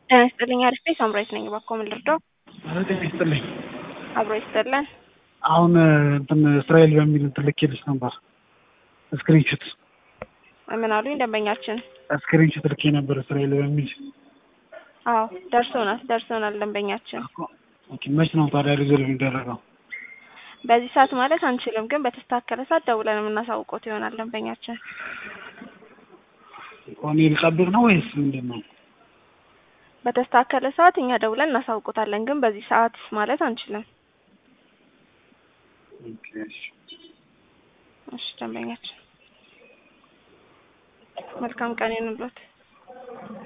ጤና ይስጥልኝ አሪፍ ነኝ ሳምራዊት ነኝ እባክዎ ምን ልርዳው ኧረ ጤና ይስጥልኝ አብሮ ይስጥልን አሁን እንትን እስራኤል በሚል እንትን ልኬልሽ ነበር ስክሪንሹት ምን አሉኝ ደንበኛችን ስክሪንሹት ልኬ ነበር እስራኤል በሚል አዎ ደርሶናል ደርሶናል ደንበኛችን ኦኬ መች ነው ታዲያ ሪዞልቭ የሚደረገው በዚህ ሰዓት ማለት አንችልም ግን በተስተካከለ ሰዓት ደውለን የምናሳውቆት ይሆናል ደንበኛችን እኔ ልጠብቅ ነው ወይስ ምንድን ነው በተስተካከለ ሰዓት እኛ ደውለን እናሳውቆታለን ግን በዚህ ሰዓት ማለት አንችልም ኦኬ እሺ እሺ ደንበኛችን መልካም ቀን ይሁንልዎት